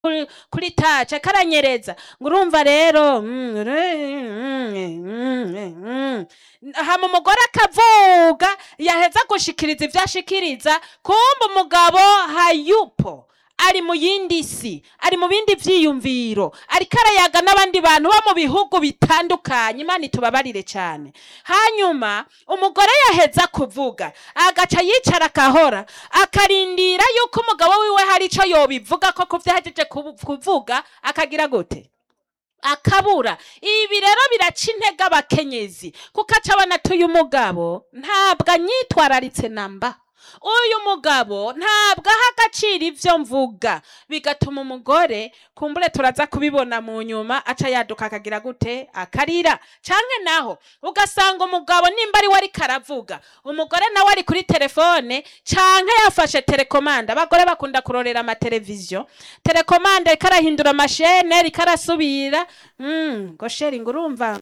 kuri- kuri taca karanyereza ngo urumva rero mm, re- mm, mm, mm. hama umugore akavuga yaheza gushikiriza ivyo ashikiriza kumba umugabo hayupo ari mu yindi si ari mu bindi vyiyumviro ariko arayaga n'abandi bantu bo mu bihugu bitandukanye imana itubabarire cyane hanyuma umugore yaheza kuvuga agaca yicara akahora akarindira yuko umugabo wiwe hari ico yobivuga ko kuvyahejeje kubu- kuvuga akagira gute akabura ibi rero biraca intege abakenyezi kuko aca abona ati uyu mugabo ntabwo anyitwararitse namba uyu mugabo ntabwo aha agaciro ivyo mvuga bigatuma umugore kumbure turaza kubibona mu nyuma aca yaduka akagira gute akarira canke naho ugasanga umugabo nimba ari we ariko aravuga umugore nawe ari kuri telefone canke yafashe telekomande abagore bakunda kurorera amateleviziyo telekomande ariko arahindura amashene ariko arasubira mm, ngo sheri ngo urumva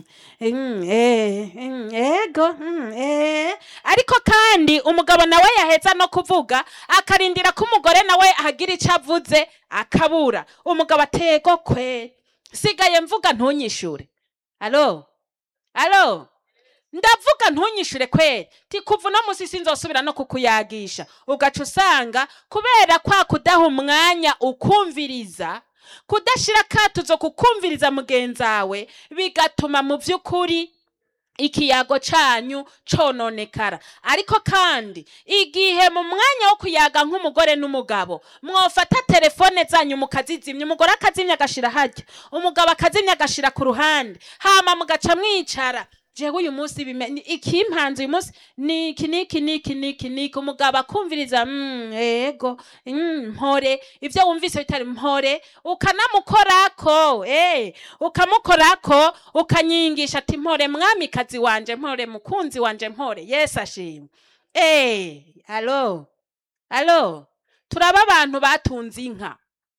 Mm, eh, mm, ego mm, eh. ariko kandi umugabo nawe yaheza no kuvuga akarindira ko umugore nawe ahagira icyo avuze akabura umugabo atego kwe sigaye mvuga ntunyishure alo alo ndavuga ntunyishure kweri ti kuva uno musi sinzosubira no kukuyagisha ugaca usanga kubera kwa kudaha umwanya ukumviriza kudashira akatuzo kukumviriza mugenzawe bigatuma mu by'ukuri ikiyago canyu cononekara ariko kandi igihe mu mwanya wo kuyaga nk'umugore n'umugabo mwofata telefone zanyu mukazizimya umugore akazimya agashira harya umugabo akazimya agashira ku ruhande hama mugaca mwicara jewe uyu munsi bime- ni- ikimpanze uyu munsi niki niki niki niki niki umugabo akumviriza mm, ego mm, mpore ivyo wumvise bitari mpore ukanamukorako eh, ukamukorako ukanyingisha ati mpore mwamikazi wanje mpore mukunzi wanje mpore yesu ashimwe eh, alo alo turaba abantu batunze inka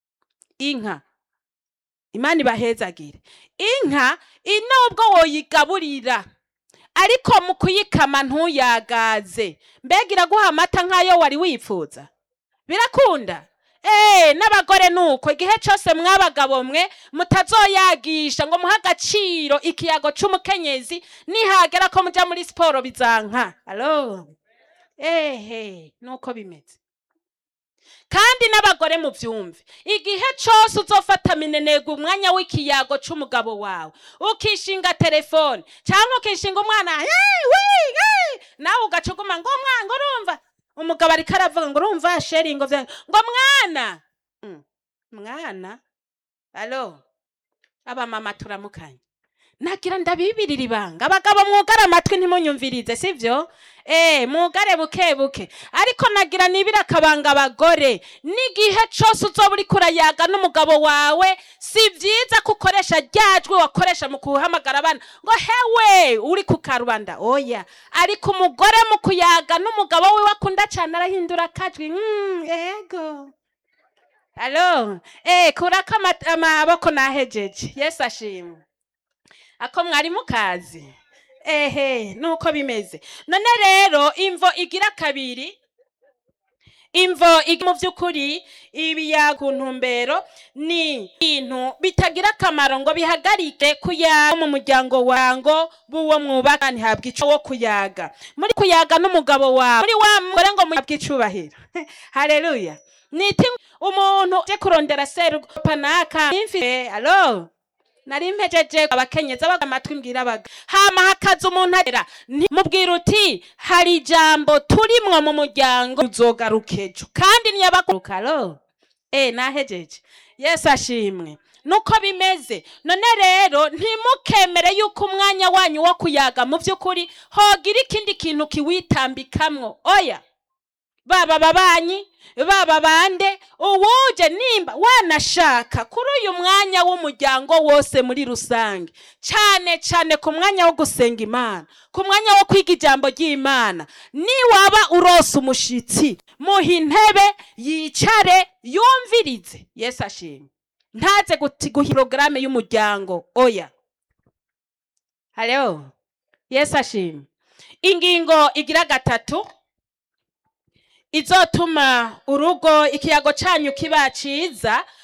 inka imana ibahezagire inka inubwo woyigaburira ariko mu kuyikama ntuyagaze mbega iraguha amata nk'ayo wari wifuza birakunda Eh, n'abagore nuko igihe cyose mwabagabo mwe mutazoyagisha ngo muhe agaciro ikiyago c'umukenyezi nihagera ko muja muri siporo bizanka alo ehe nuko bimeze kandi n'abagore muvyumve igihe cose uzofata minenega umwanya w'ikiyago c'umugabo wawe ukishinga telefone canke ukishinga umwana "Hey, wi, hey!" nawe ugaca uguma ngo mwana ngo urumva umugabo ariko aravuga ngo urumva sheri ngo vya- ngo mwana Mm, mwana alo abamama turamukanye nagira ndabibirira ibanga abagabo mwugare amatwi ntimunyumvirize sivyo eh mwugare buke buke ariko nagira nibira akabanga abagore n'igihe cose uzoba uriko urayaga n'umugabo wawe si vyiza ko ukoresha ryajwi wakoresha mu kuhamagara abana ngo hewe uri ku karubanda oya ariko umugore mu kuyaga n'umugabo wiwe akunda cane arahindura akajwi mm, ego alo eh kurako ama- amaboko nahejeje yesu ashimwe ako mwari mukazi ehe nuko bimeze none rero imvo igira kabiri imvo igi mu by'ukuri ibiya ku ntumbero ni ibintu bitagira akamaro ngo bihagarike kuyaga mu muryango wango b'uwo mwubaka ntihabwa ico wo kuyaga muri kuyaga n'umugabo wawe muri wa mugore ngo muhabwe icubahiro haleluya niti umuntu je kurondera serupa naka imfire alo nari mpejeje abakenyezi abaga amatwi mbwira abaga hama hakaza umuntu agera mubwira uti hari ijambo turimwo mu muryango uzogaruka ejo kandi ntiyabaguruka alo eh nahejeje yesu ashimwe nuko bimeze none rero ntimukemere yuko umwanya wanyu wo kuyaga mu by'ukuri hogira ikindi kintu kiwitambikamwo oya baba babanyi baba bande uwuje nimba wanashaka kuri uyu mwanya w'umuryango wose muri rusange cyane cyane ku mwanya wo gusenga imana ku mwanya wo kwiga ijambo ry'imana niwaba urose umushitsi muha intebe yicare yumvirize yesu ashimwe ntaze guti- guha porogaramu y'umuryango oya haleho yesu ashimwe ingingo igira gatatu izotuma urugo ikiyago canyu kiba ciza